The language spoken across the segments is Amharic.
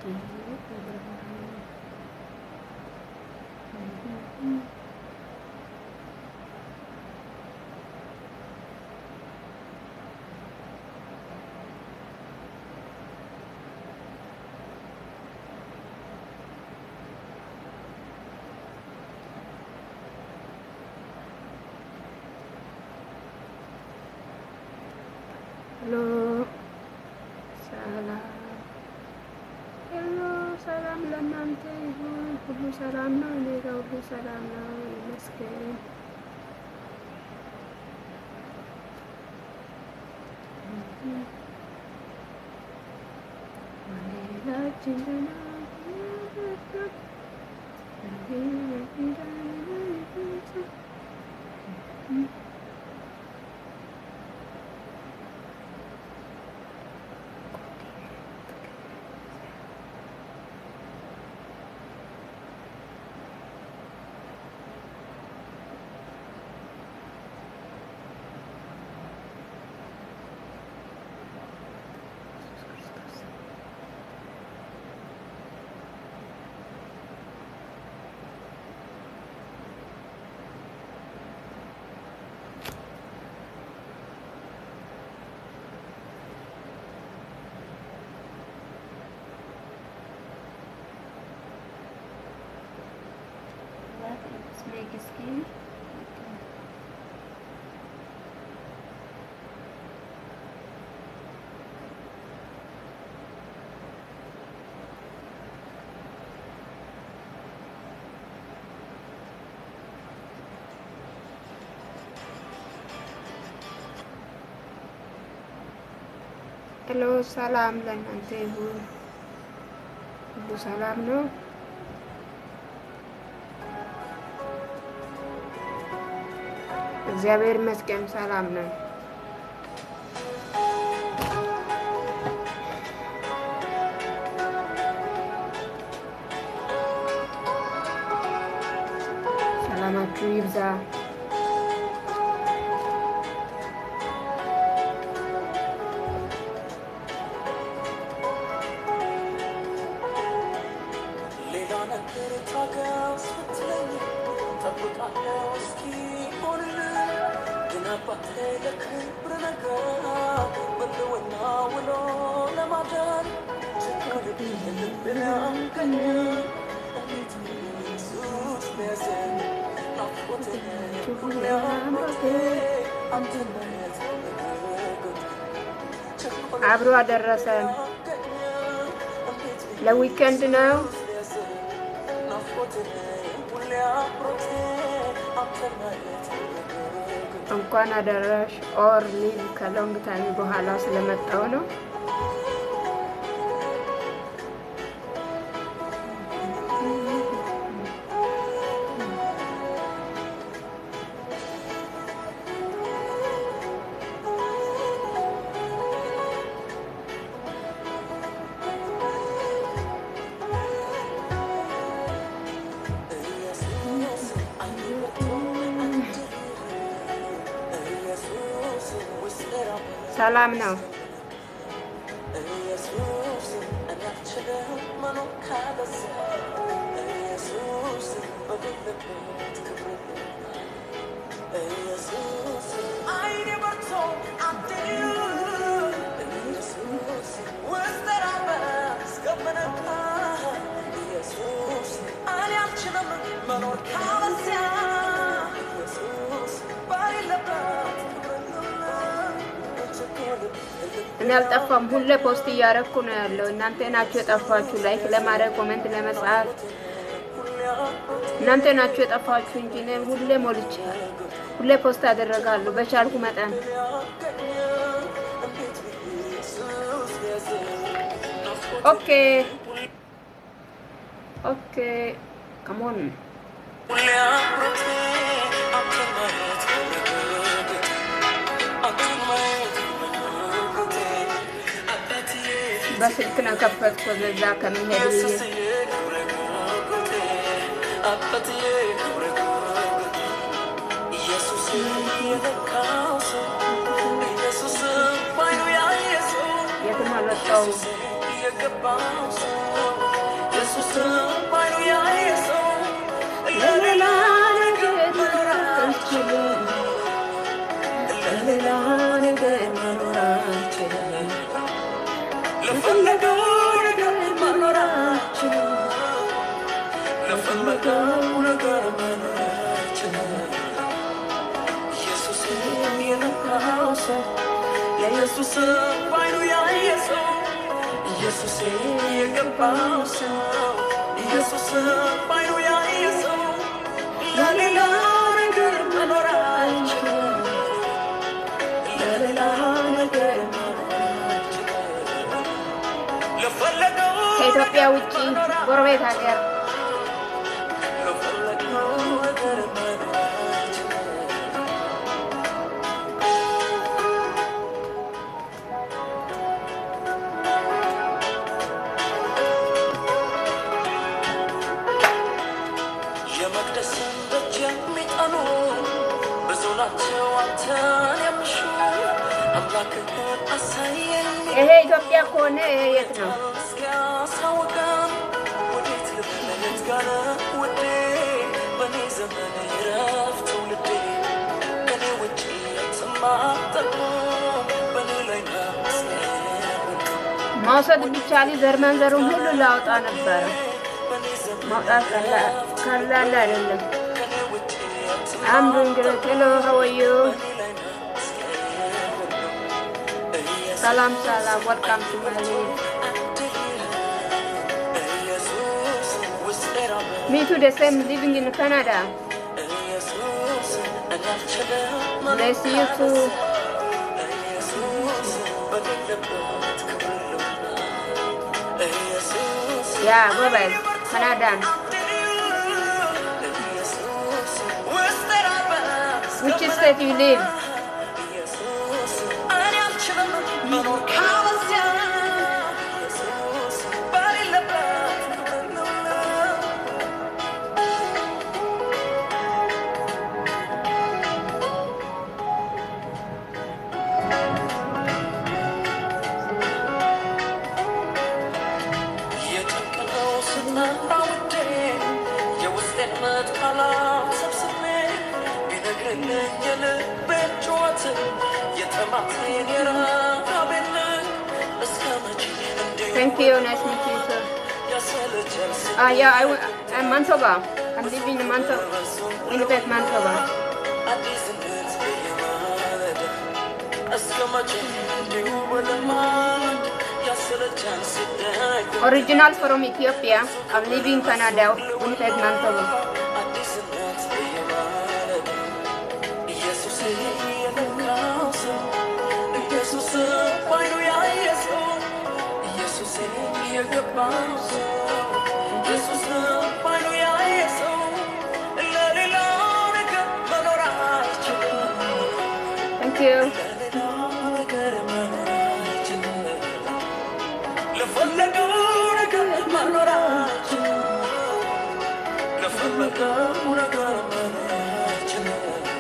ሄሎ ሰላም ሄሎ ሰላም ለእናንተ ይሁን። ሁሉ ሰላም ነው። እኔ ጋር ሁሉ ሰላም ነው ይመስገን። ሌላችን Make a skin. ሄሎ ሰላም ለእናንተ ይሁን። ሁሉ ሰላም ነው። እግዚአብሔር ይመስገን ሰላም ነው። ሰላማችሁ ይብዛ። ሌላ ነገር ታገስ ብትለኝ ጠብቃለሁ እስኪ ሆንልኝ ግን አባቴ ለክብር ነገር በልወና ውሎ ለማደር ችግር ልብን አንገኝ እንዴት ኢየሱስ ሊያዘኝ ናፍቆቴ ሁሌ አምሮቴ አንድነት በጎት አብሮ አደረሰን። ለዊኬንድ ነው። እንኳን አደረሽ ኦር ሊቭ ከሎንግ ታይም በኋላ ስለመጣው ነው። ሰላም ነው። መኖር ካለዚያ ኢየሱስ ባይለበት እኔ አልጠፋም። ሁሌ ፖስት እያረኩ ነው ያለው። እናንተ ናችሁ የጠፋችሁ ላይክ ለማድረግ ኮሜንት ለመጻፍ እናንተ ናችሁ የጠፋችሁ እንጂ እኔ ሁሌ ሞልቼ ሁሌ ፖስት አደረጋለሁ በቻልኩ መጠን። ኦኬ ኦኬ ከሞን በስልክ ነው ከፈትኩ በዛ ከሚሄድ ብዬ የትም አልወጣሁም። ኢየሱስን ባይኑ ያየ ሰው ለሌላ ነገር መኖር አይችልም። ለሌላ ነገር መኖር አይችልም። ለፈለገው ነገር መኖር አይችልም። ለፈለገው ነገር መኖር አይችልም። ኢየሱስ የነካው ሰው ለኢየሱስ ባይኑ ያየ ሰው ኢየሱስ የገባው ሰው ኢየሱስ ባይኑ ያየ ሰው ለሌላ ነገር መኖር አይችልም። ለሌላ ነገር መኖር አይችልም። ለፈለገው ከኢትዮጵያ ውጭ ጎረቤት ሀገር ለፈለገው ነገር መኖር አይችልም። የመቅደስን ደጅ የሚጠኑ ብዙ ናቸው አንተን የሚሹ አምላክህን አሳየን ይሄ ኢትዮጵያ ከሆነ የት ነው? እስኪያሳውቀን ወዴት ልመለስ ጋር ውዴ በእኔ ዘመን ይረፍ ትውልዴ ከኔ ውጭ የትም አትጠቁም በእኔ ላይ መስገን መውሰድ ቢቻል ዘር መንዘሩን ሁሉ ላወጣ ነበረ። ማውጣት ቀላ- ቀላል አይደለም። አንዱ እንግዲህ ሄሎ ሀወዩ ሰላም ሰላም፣ ወልካም ቱ ማይ ሚ ቱ ደ ሴም ሊቪንግ ኢን ካናዳ ብሌስ ዩ ቱ ያ ጎበዝ ካናዳን ዊች ስቴት ዩ ሊቭ የጨንቀነው ስጠራ ውዴ የውስጤን መጥቃላት ሰብስቤ ቢነግርልኝ የልቤን ጩኸት የተማቴን የረሃቤን እስከ መቼ እንዲሁ Thank you, nice to meet you, sir. ያሰለቸን Uh, yeah, I, w- I'm Manitoba. I'm living in Manitoba, Winnipeg, Manitoba. አዲስነት በየማለዳ እስከ መቼ እንዲሁ በልማድ ያሰለቸን ስደት Original from Ethiopia. I'm living in Canada, Winnipeg, Manitoba. አዲስነት በየማለዳ ኢየሱስ የነካው ሰው ኢየሱስ ባይኑ ያየ ሰው ኢየሱስ የገባው ሰው ኢየሱስ ባይኑ ያየ ሰው ለሌላ ነገር መኖር አይችልም። Thank you. ለሌላ ነገር መኖር አይችልም። ለፈለገው ነገር መኖር አይችልም። ለፈለገው ነገር መኖር አይችልም።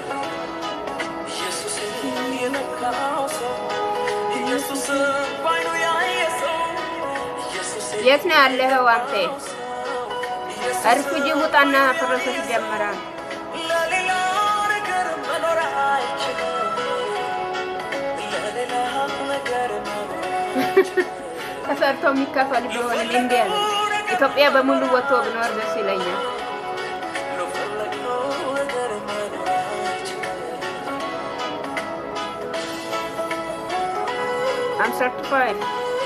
ኢየሱስ የነካው ሰው ኢየሱስ ባይኑ ያየ ሰው ኢየሱስ የት ነው ያለኸው አንተ? ኢየሱስ ሪፉጂ ውጣና ፕሮሰስ ጀመራል። ለሌላ ነገር መኖር አይችልም። ለሌላ ነገር መኖር ተሰርቶ የሚከፈል ቢሆን እንዲ ያለ ኢትዮጵያ በሙሉ ወጥቶ ብኖር ደስ ይለኛል። ለፈለግነው ነገር መኖር አይችልም። I'm certified.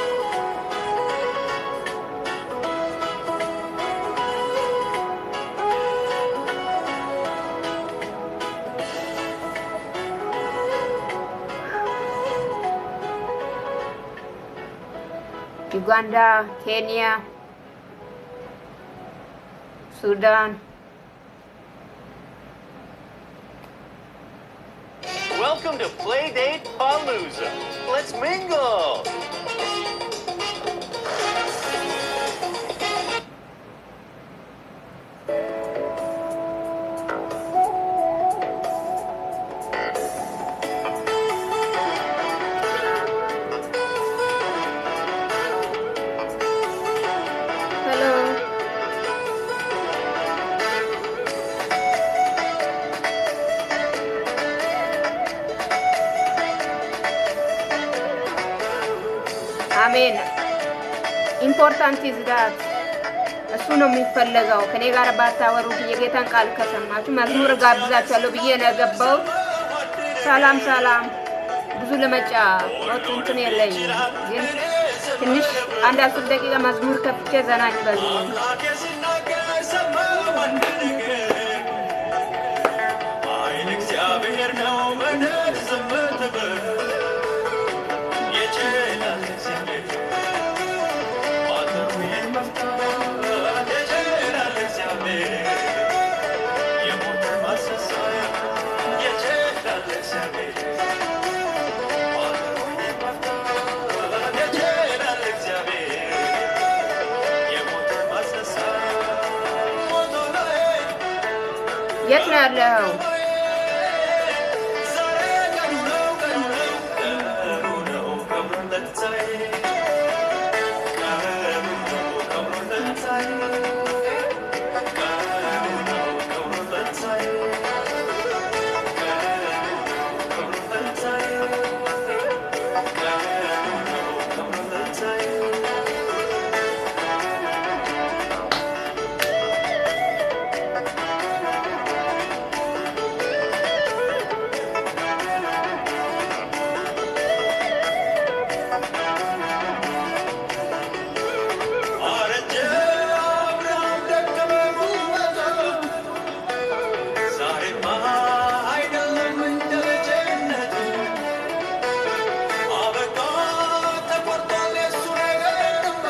ዩጋንዳ፣ ኬንያ፣ ሱዳን Welcome to Playdate Palooza. Let's mingle. Hello. ኢምፖርታንት ኢዝ ዳት እሱ ነው የሚፈለገው። ከኔ ጋር ባታወሩ የጌታን ቃል ከሰማችሁ መዝሙር ጋብዛችኋለሁ ብዬ ነው የገባሁት። ሰላም ሰላም። ብዙ ለመጫወት እንትን የለኝም፣ ግን ትንሽ አንድ አስር ደቂቃ መዝሙር ከፍቼ ዘና ይበሉ። አምላኬ ሲናገር ሰማሁ አንድ ነገር ኃይል እግዚአብሔር ነው በደል ዝም ትበል ይችላል እግዚአብሔር ማተሙን መፍታት ይችላል እግዚአብሔር የሞትን ማስነሳት ይችላል እግዚአብሔር ማተሙን መፍታት ይችላል እግዚአብሔር የሞትን ማስነሳት ሞቶ ላይ የት ነው ያለኸው? ዛሬ ቀኑ ነው ቀኑ ነው ቀኑ ነው ቀብሩን ለትንሣኤ ቀኑ ነው ቀብሩን ለትንሣኤ ቀኑ ነው ቀብሩን ለትንሣኤ ቀኑ ነው ቀብሩን ለትንሣኤ ቀኑ ነው ቀብሩን ለትንሣኤ አረጀ አብርሃም ደከመ ጉልበቱ ዛሬማ አይደለም እንደ ልጅነቱ አበቃ ተቆርጧል የሱ ነገርማ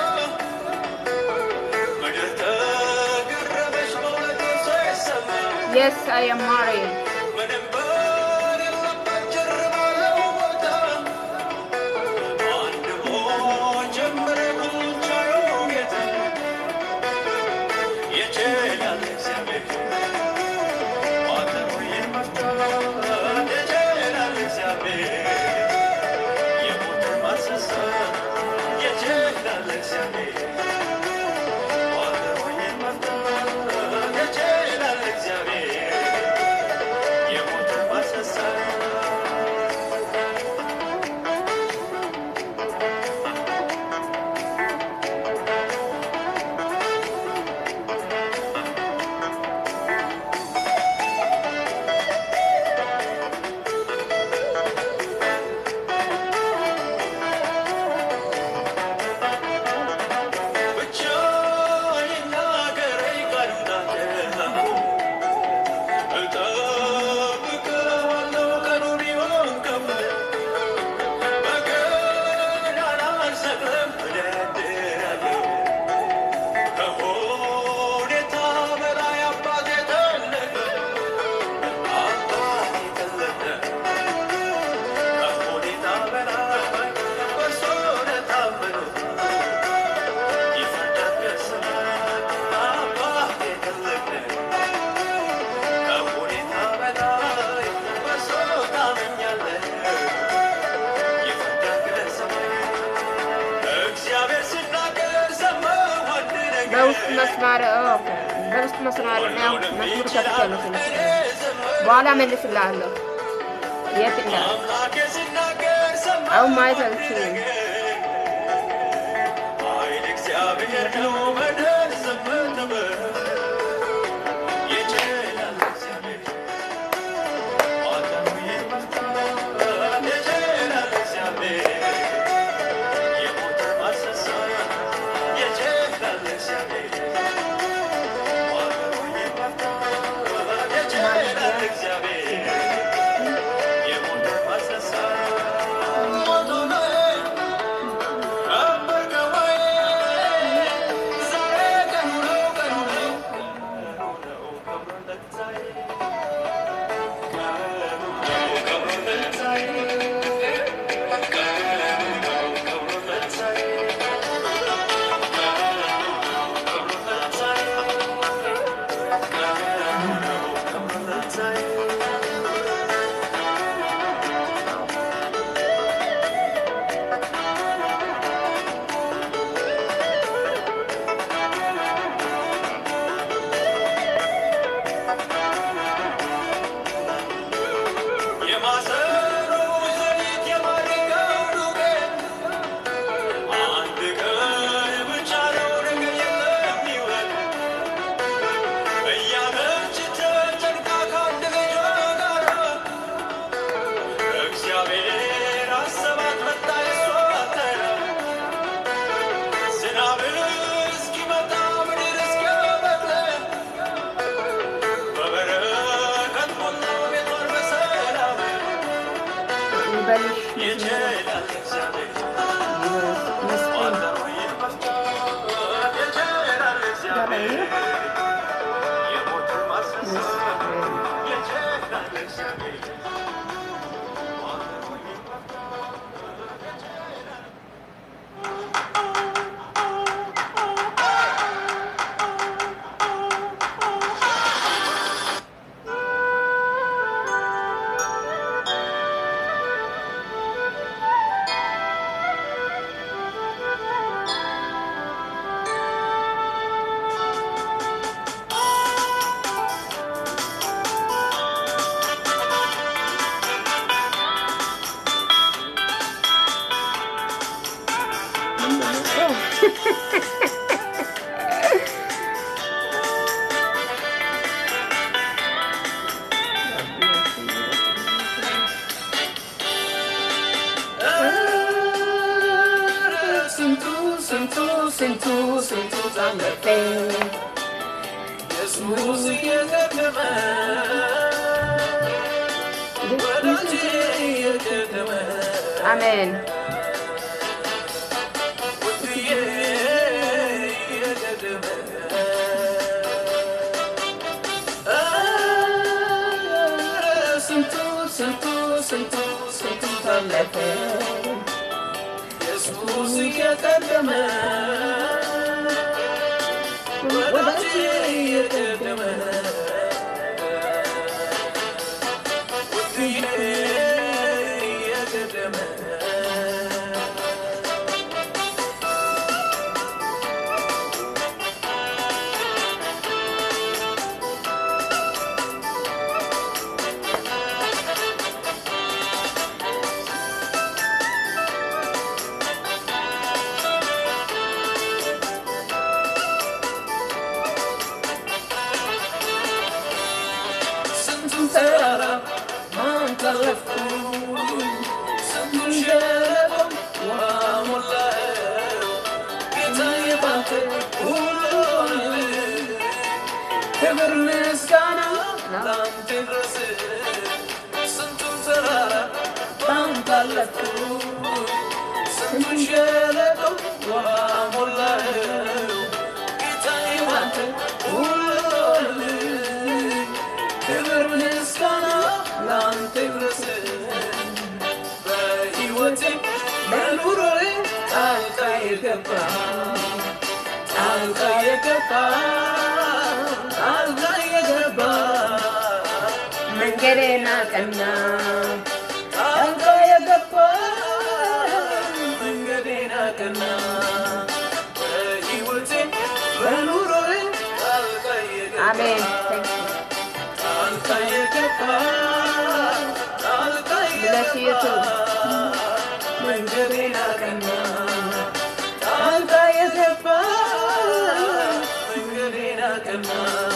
ምድር ተገረመች በእውነቱ ሳይሰማ የስ አይ አም ማሪድ ምንም በሌለበት ጭር ባለው ቦታ አንድ ሞት ጀመረ ብቻዩ ጌታ ይችላል እግዚአብሔር ማተሙን መፍታት ይችላል እግዚአብሔር የሞትን ማስነሳት ይችላል እግዚአብሔር ማተሙን መፍታት ይችላል እግዚአብሔር የሞትን ማስነሳት ብቻ ይናገረኝ ቃሉን አደራ እጠብቀዋለሁ ቀኑ ቢሆን ከፍ በገናና አልሰቅልም እደረድራለሁ ከሁኔታ በላይ አባቴ ተለቀ አባቴ ተለቀ ከሁኔታ በላይ በእርሱ ለታመኑ ይፈርዳል ከሰማይ አባቴ ተለቀ ከሁኔታ በላይ በእርሱ ታምኛለህ ይፈርዳል ከሰማይ እግዚአብሔር ሲናገር ሰማሁ አንድ ነገር በውስጥ መስመር ኦኬ፣ በውስጥ መስመር ነው መዝሙር ከፍቻለሁ። ትንሽ በኋላ መልስልሃለሁ። የት እንዳለ አምላኬ ሲናገር ሰማሁ አሁን ማየት አልችልም። ኃይል እግዚአብሔር ነው በደል ዝም ትበል ይችላል እግዚአብሔር ማተሙን መፍታት ይችላል እግዚአብሔር የሞትን ማስነሳት ይችላል እግዚአብሔር ማተሙን መፍታት ይችላል እግዚአብሔር የሞትን ማስነሳት ሞቶ ላይ እየሰራኝ ነው። የሞተር ማስነሳት የጀግና ልሳኔ ስንቱ ስንቱ ስንቱ ስንቱ ታለፈ ኢየሱስ እየቀደመ ወዳጄ እየቀደመ አሜን ውድዬ እየቀደመ ኧረ ስንቱ ስንቱ ስንቱ ስንቱ ታለፈ ኢየሱስ እየቀደመ ወዳጄ እየቀደመ ውድዬ እየቀደመ ስንቱን ተራራ ማን ታለፍኩ ስንቱን ሸለቆ ውሃ ሞላኸው ጌታዬ ባንተ ሁሉ ሆነልኝ። ክብር ምስጋና ላንተ ይድረስ ስንቱን ተራራ ባንተ አለፍኩ ስንቱን ሸለቆ ውሃ ሞላኸው ጌታዬ ባንተ ሁሉ ሆነልኝ። ክብር ምስጋና ላንተ ይድረስ በሕይወቴ በኑሮዬ ጣልቃ የገባ ጣልቃ የገባ ጣልቃ የገባ መንገዴን አቀና ጣልቃ የገባ መንገዴን አቀና በሕይወቴ በኑሮዬ ጣልቃ የገባ አሜን ጣልቃ የገባ ጣልቃ Bless you የገባ too. መንገዴን አቀና ጣልቃ የገባ መንገዴን አቀና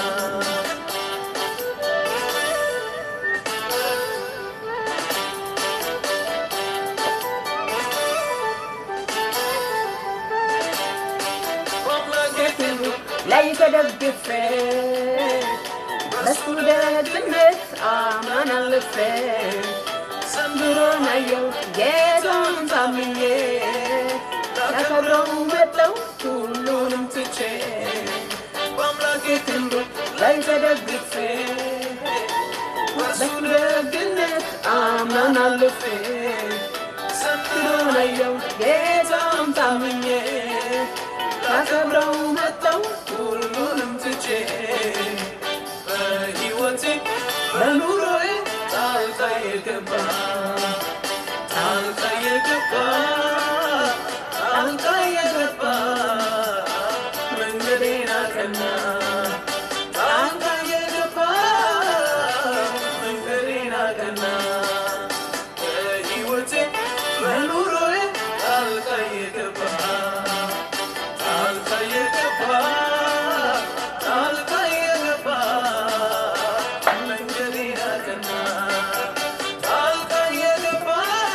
በአምላኬ ክንዱ ላይ ተደግፌ በሱ ደግነት አማን አልፌ ዘንድሮን አየው ጌታን ታምኜ ላከብረው መጣው ሁሉንም ትቼ በአምላኬ ክንዱ ላይ ተደግፌ በሱ ደግነት አማን አልፌ ዘንድሮን አየው ጌታን ታምኜ ላከብረው መጣው ሁሉንም ትቼ በሕይወቴ በኑሮዬ ጣልቃ የገባ ጣልቃ የገባ ጣልቃ የገባ መንገዴን አቀና ጣልቃ የገባ መንገዴን አቀና በሕይወቴ በኑሮዬ ጣልቃ የገባ ጣልቃ የገባ ጣልቃ የገባ መንገዴን አቀና ጣልቃ የገባ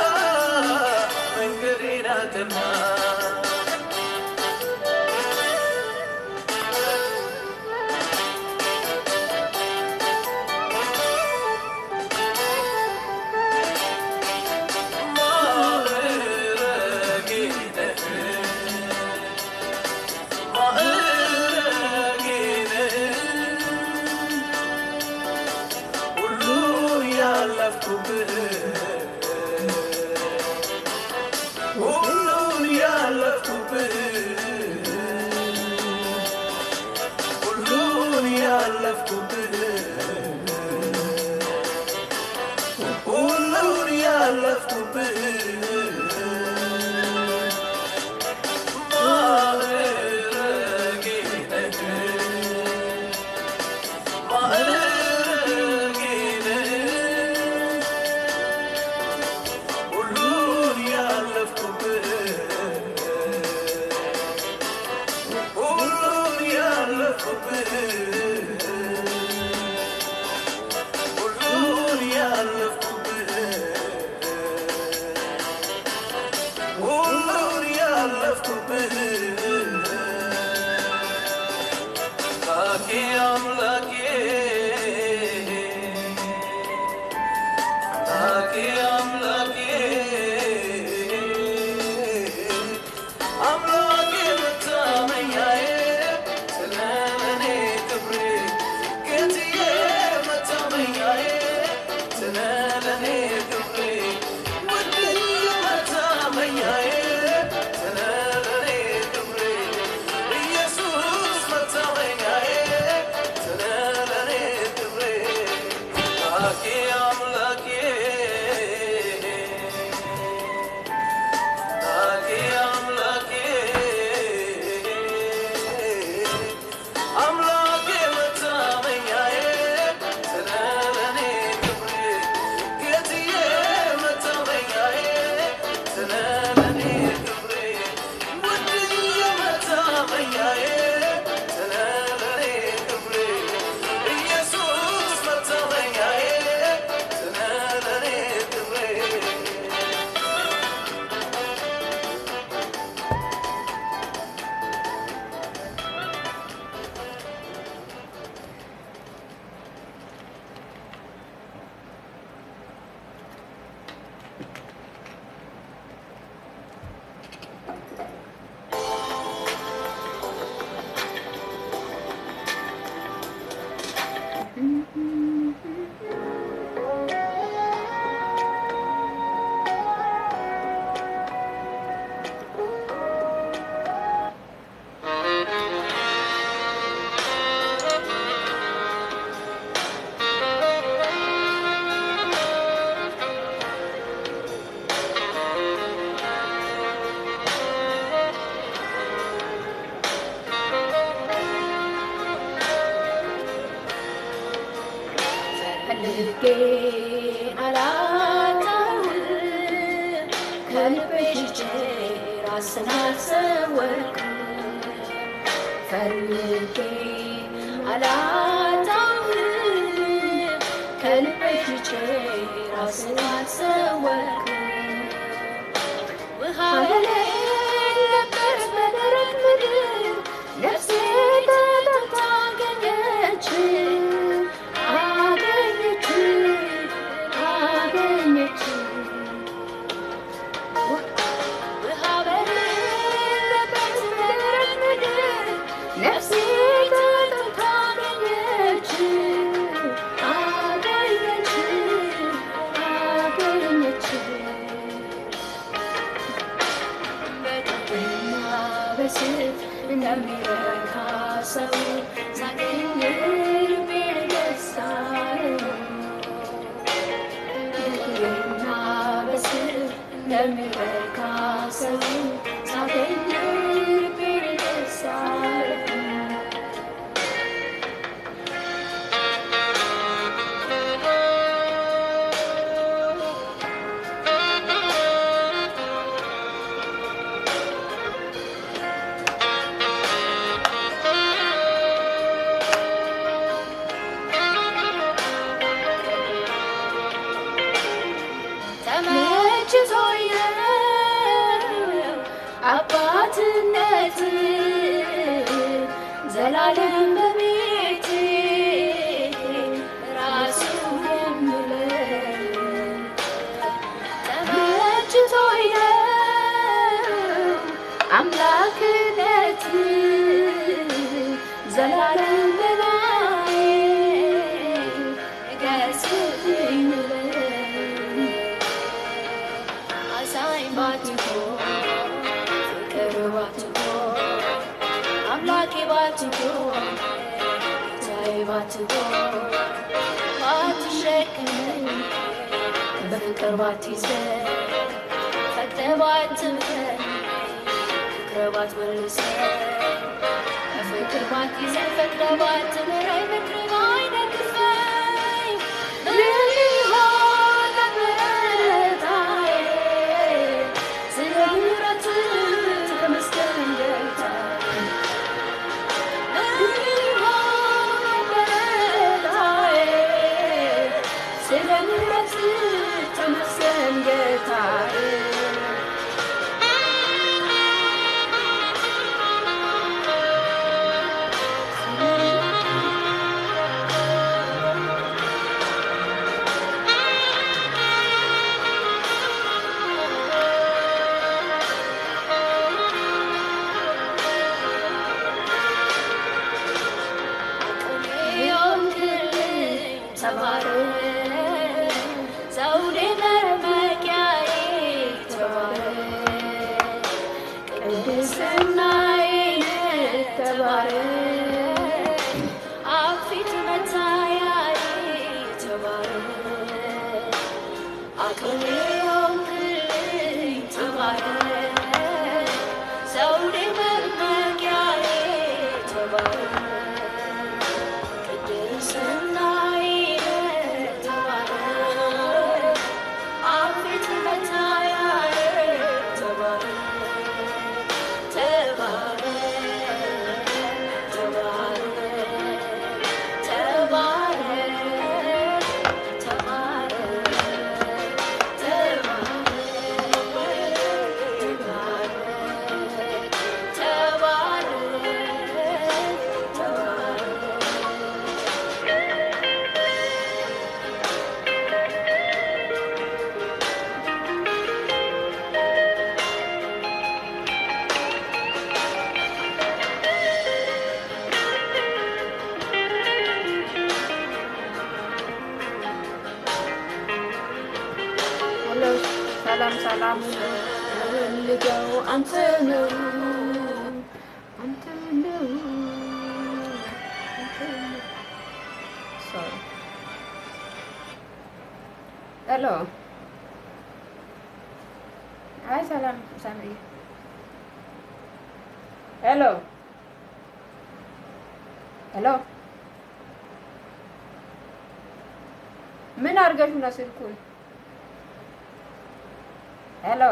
መንገዴን አቀና ያለፍኩብህ ሁሉን ያለፍኩብህ ማዕረጌ ነህ ማዕረጌ ነህ ሁሉን ያለፍኩብህ ሁሉን ያለፍኩብህ ሁሉን ያለፍኩብህ ሁሉን ያለፍኩብህ አምላኬ አምላኬ አምላኬ አምላኬ አምላኬ መታመኛዬ ስለኔ ክብሬ ጌትዬ መታመኛዬ ስለኔ ክብሬ ውድዬ መታመኛዬ ስለኔ ክብሬ ኢየሱስ መታመኛዬ ስለኔ ክብሬ አምላኬ አምላኬ አምላኬ አምላኬ አምላኬ መታመኛዬ ስለኔ ክብሬ ጌትዬ መታመኛዬ ስለኔ ክብሬ ውድዬ መታመኛዬ ስለኔ ክብሬ ኢየሱስ መታመኛዬ ስለኔ ክብሬ ፈልጌ አላጣሁም ከልቤ ሽጬ ራስን አልሰወርኩም ፈልጌ አላጣሁም ከልቤ ሽጬ ራስን አልሰወርኩም ውሃ የሌለበት በደረቅ ምድር ነፍሴ ተጠምታ አገኘች አገኘች አገኘች ውሃ በሌለበት በደረቅ ምድር ነፍሴ ተጠምታ አገኘች አገኘች አገኘች በጥብና በስፍ እንደሚረካ ሰው ሳገኝ ልቤን ደስ አለው። በጥብና በስፍ እንደሚረካ ሰው ሳገኝ ልቤን ደስ አለው። ተመችቶኝ ነው አባትነት ዘላለም በቤቴ ራሱ የምለው ተመችቶኝ ነው አምላክነት ዘላለም በላይ ገስልኝ ብለው አዛኝ ባትሆን ፍቅር ባትሆን አምላኬ ባትሆን ጌታዬ ላይ ባትሆን ባትሸከም በፍቅር ባትይዘን ፈቅደህ ባትምከን ፍቅር ባትመልሰን በፍቅር ባትይዘን ፈቅደህ ባትምረኝ ምክር ባይነቅፈኝ ምን ሊሆን ነበረ ጌታዬ? ስለ ምሕረትህ ተመስገን ጌታዬ። ምን ሊሆን ነበረ ጌታዬ? ስለ ምሕረትህ ተመስገን ጌታዬ። ሄሎ ሰላም ሰላም ፈልገው አንተ ነው አንተ ነው ሶሪ ሄሎ አይ ሰላም ሳምሪ ሄሎ ሄሎ ምን አድርገሽ ነው ስልኩን ሄሎ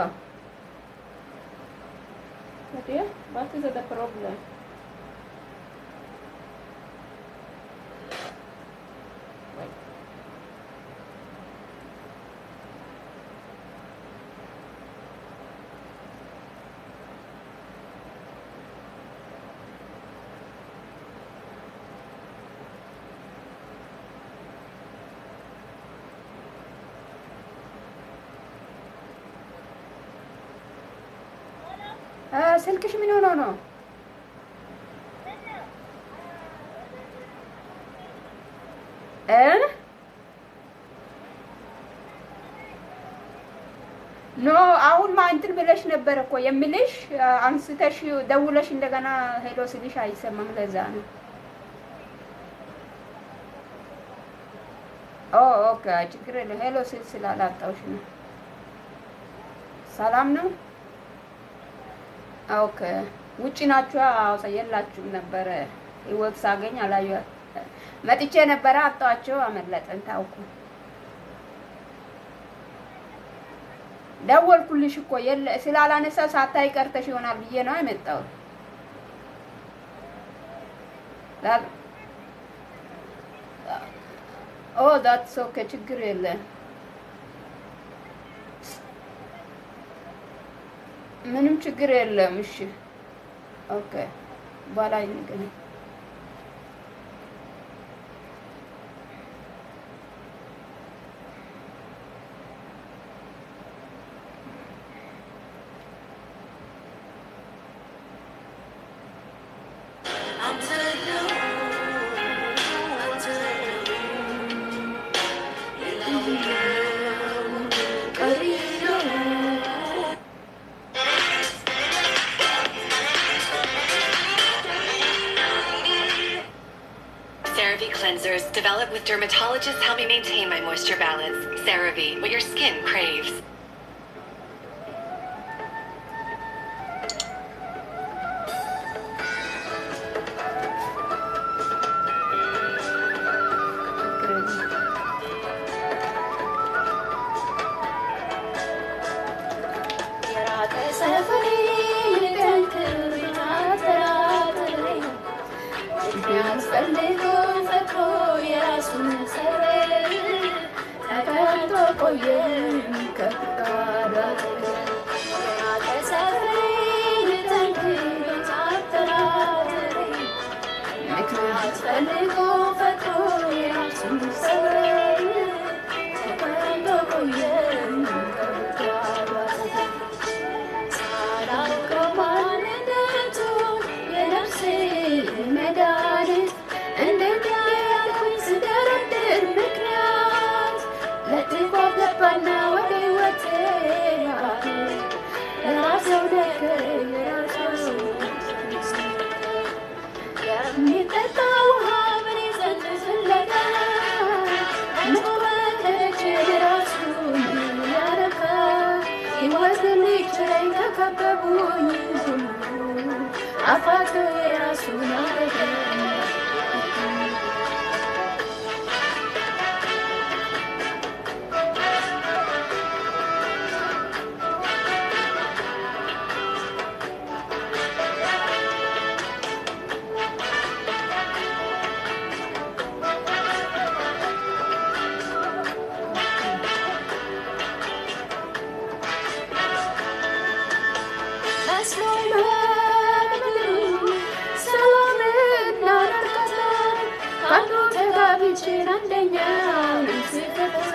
What is what is the problem? Wait. አ ስልክሽ ምን ሆኖ ነው? እ ኖ አሁን ማ እንትን ብለሽ ነበር እኮ የምልሽ አ፣ አንስተሽ ደውለሽ እንደገና ሄሎ ስልሽ አይሰማም። ለዛ ነው። ኦ ኦኬ፣ ችግር የለም። ሄሎ ስል ስላላጣሁሽ ነው። ሰላም ነው? ኦኬ ውጭ ናችሁ? አዎ የላችሁም ነበረ። ህይወት ሳገኝ አላዩ መጥቼ ነበረ አጣኋቸው፣ አመለጠን። ታውኩ ደወልኩልሽ እኮ የለ ስላላነሳ ሳታይ ቀርተሽ ይሆናል ብዬ ነው የመጣሁት። ላ- ኦ ዳትስ ኦኬ ችግር የለ ምንም ችግር የለም። እሺ ኦኬ በኋላ እንገናኝ። ቀሪ CeraVe cleansers developed with dermatologists help me maintain my moisture balance. CeraVe, what your skin craves. የራቀ ሰፈሬ ልጠንክር አጠራጥሬ ምክንያት ፈልጎ ፈጥሮ የራሱን ሰበብ ተቀምጦ ቆየም ከፍቃዱ አጠገብ የራቀ ሰፈሬ ልጠንክር አጠራጥሬ ምክንያት ፈልጎ ፈጥሮ የራሱን ሰበብ ተቀምጦ ቆየም ከፍቃዱ አጠገብ ሳላውቀው ማንነቱን የነፍሴ መድኃኒት እንዴት ያልኩኝ ስደረድር ምክንያት ለጥቆ ገባና ወደ ሕይወቴ የራሴው ነገር የራሴው የሚጠጣ ውሃ በኔ ዘንድ ፍለጋ መወደድ ራሱን ያረካ ሕይወት ሊችለኝ ከከበቡኝ ሁሉ አፋቶ የራሱን አረገ መስሎኝ በምድሩ ሰላምና እርካታ ከአንዱ ተጋብቼን አንደኛውን ስፈታ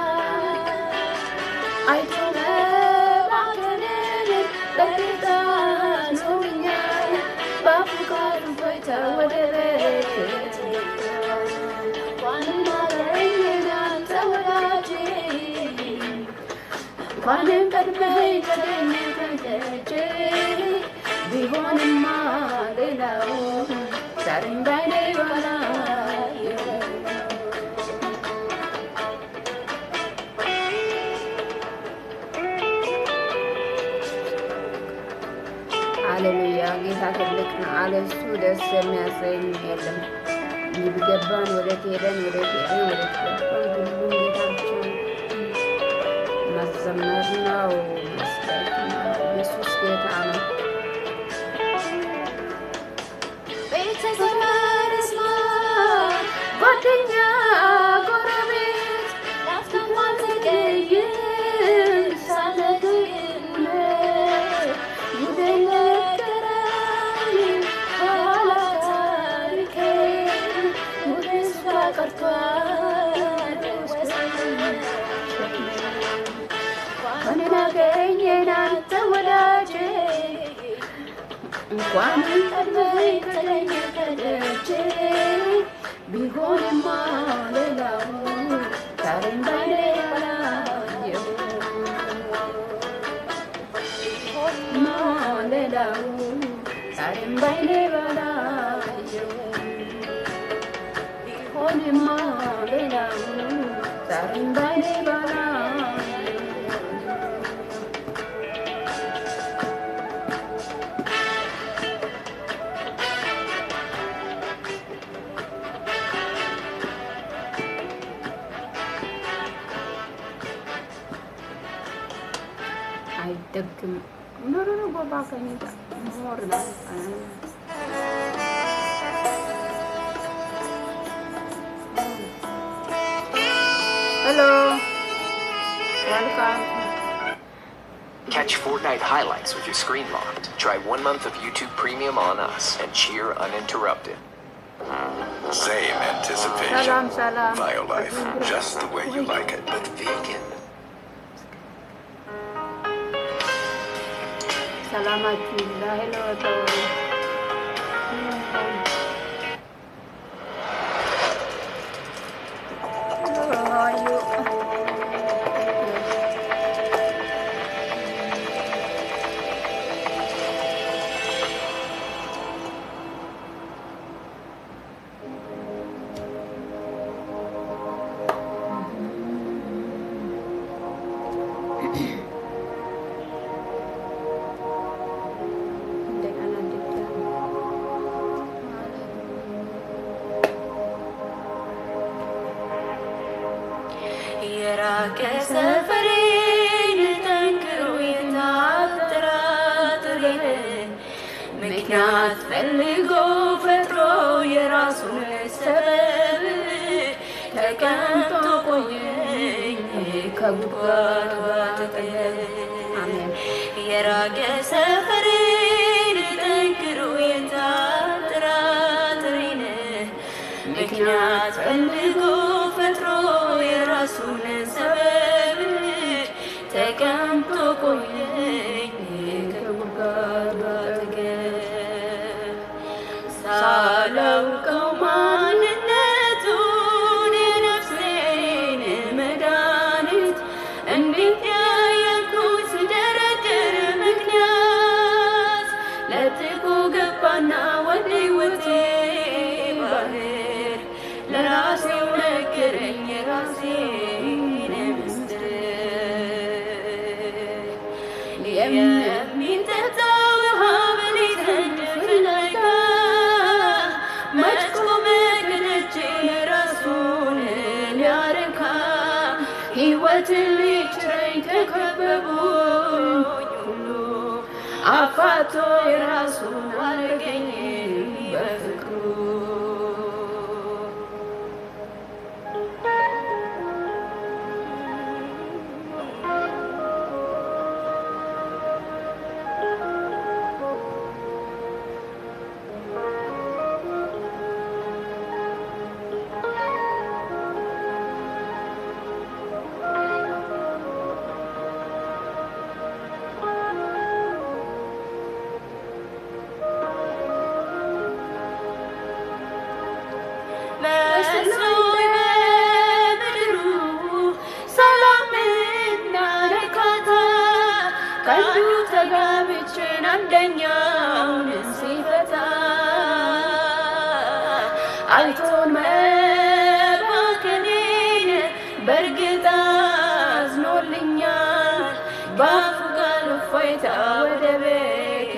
አይቶ መባከንን በጌታ ኖኛል በአፉ ቃል ፎይታ ወደ ቤት እንኳንም አገኘን አንተ ወዳጄ እንኳንም ቀድመኝ ተገኘ ከደጄ ቢሆንማ ሌላው ዛሬም ባይኔ ባላየው ሃሌሉያ ጌታ ትልቅ ነው። አለሱ ደስ የሚያሰኝ የለም። ይገባን ወደ ሄደን ወደ ሄደን ወደ ገባን ሁሉም ጌታ ብቻ ነው። መዘመር ነው መስበክ ነው። ኢየሱስ ጌታ ነው። ቤተሰብ ስማ ጓደኛ ጎረቤት ላፍታም አልዘገይም ሳልነግርህ ጉዴን ነገረኝ ከኋላ ታሪኬ ጉዴ እሷ ቀርቷል ከኔን አገኘን አንተ ወዳጄ እንኳን ቀድመኝ ተገኘ ከደጄ ቢሆንማ ሌላው ዛሬም ባይኔ ባላየው ቢሆንማ ሌላው ዛሬም ባይኔ ባላየው ቢሆንማ ሌላው ዛሬም ባይኔ ባላየው አይደግም ኖሮ ነው ጎባ ከሚጣ ሞር ነው ሄሎ ወልካም Catch Fortnite highlights with your screen locked. Try one month of YouTube Premium on us and cheer uninterrupted. Same anticipation. ሰላም ሰላም Violife, just the way you like it. But vegan. ሰላማችሁ ይብዛ ሄሎ ተው Hello, how are you? የራቀ ሰፈሬን ጠንክሮ የታጠራጥሬን ምክንያት ፈልጎ ፈጥሮ የራሱን ሰበብ ተቀምጦ ቆየኝ ከጉድጓድ አጠገብ የራቀ ሰፈሬን ጠንክሮ የታጠራጥሬን ምክንያት ፈልጎ ፈጥሮ የራሱን ሰበብ ተቀምጦ ቆየኝ ከጉድጓድ አጠገብ ሳላውቀው ማንነቱን የነፍሴን መድኃኒት እንዴት ያያልኩት ስደረድር ምክንያት ለጥቆ ገባና ወደ ሕይወቴ ባህር ለራሴው ነገረኝ የራሴን ምስጢር የሚጠጣ ውሃ በሌት ፍለጋ መች ቆመ ከደጄ ራሱን ሊያረካ ሕይወትን ሊጭረኝ ከከበቡኝ ሁሉ አፋቶ የራሱን አረገኝ በፍቅሩ መስሎኝ በምድሩ ሰላምና እርካታ ከአንዱ ተጋብቼን አንደኛውን ሲፈታ አይቶን መባከኔን በእርግጥ አዝኖልኛል በአፉ ቃል እፎይታ ወደ ቤት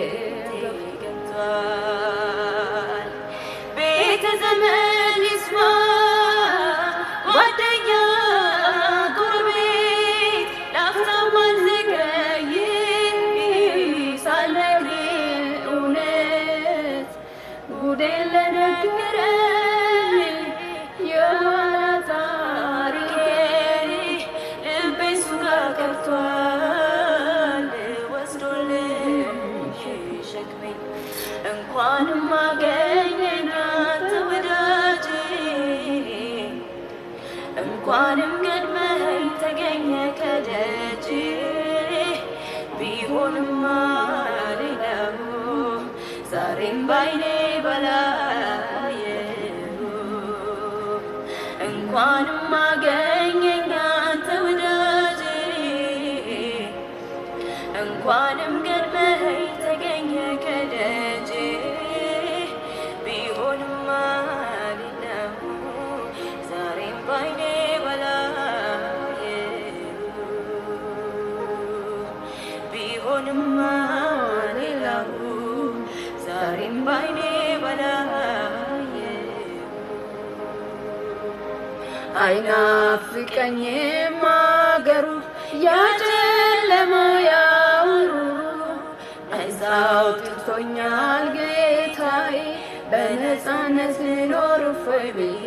ገብቷል ቤተ ዘመን ይስማ ጓደኛ ጎረቤት ላፍታም አልዘገይ ሳልነግር እውነት ጉዴን ለነገረኝ የኋላ ታሪኬን ልቤ እሱ ጋር ቀርቷል ወስዶልኝ ሸክሜን እንኳንም አገኘኝ አንተ ወዳጄ እንኳንም ቀድመኸኝ ተገኘ ከደጅ ቢሆንማ ሌላው ዛሬም ባይኔ ባላየሁ እንኳንም አገኘኝ አንተ ወዳጄ እንኳንም ቀድመኸኝ ተገኘ ከደጅ ቢሆንማ ሌላው ዛሬም ባይኔ ባላየሁ ቢሆንማ ሌላው ዛሬም ባይኔ ባላየሁ አይናፍቀኝም አገሩ ያጨለማ ያውሩ ነፃ አውጥቶኛል ጌታዬ በነፃነት ልኖር እፎይ ብዬ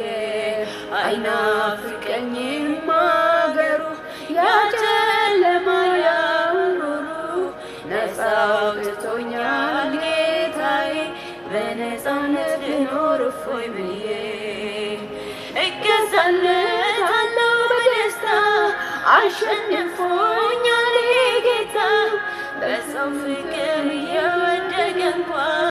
አይናፍቀኝም አገሩ ያጨለማ ያውሩ ነፃ አውጥቶኛል ጌታዬ በነፃነት ልኖር እፎይ ብዬ እገዛለታለሁ በደስታ አሸንፎኛል ጌታ በሰው ፍቅር እየወደቀ እንኳን